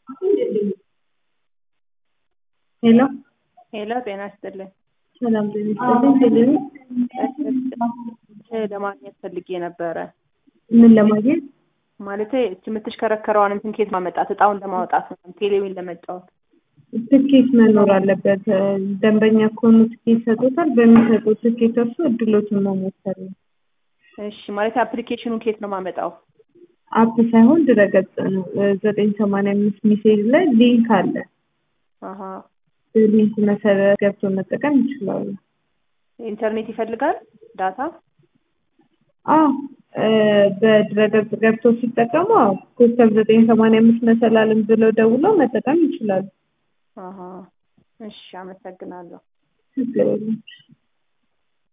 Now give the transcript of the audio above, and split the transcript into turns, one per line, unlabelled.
ሄሎ
ሄሎ ጤና ይስጥልኝ።
ሰላም ጤና ይስጥልኝ። ቴሌቪ
ለማግኘት ፈልጌ ነበረ።
ምን ለማግኘት?
ማለት እች የምትሽከረከረዋን እንትን ኬት ማመጣት እጣውን ለማውጣት ነው ቴሌቪዥን ለመጫወት
ትኬት መኖር አለበት። ደንበኛ ከሆኑ ትኬት ሰጡታል። በሚሰጡት ትኬት እርሱ እድሎትን መሞከር ነው።
እሺ ማለት አፕሊኬሽኑን ኬት ነው ማመጣው?
አፕ ሳይሆን ድረገጽ ነው። ዘጠኝ ሰማንያ አምስት ሚሴጅ ላይ ሊንክ አለ።
አሀ
በሊንክ መሰረት ገብቶ መጠቀም ይችላሉ።
ኢንተርኔት ይፈልጋል ዳታ?
አዎ በድረገጽ ገብቶ ሲጠቀሙ አዎ ኮከብ ዘጠኝ ሰማንያ አምስት መሰላልን ብለው ደውለው መጠቀም ይችላሉ።
አሀ እሺ አመሰግናለሁ።
ችግር የለም።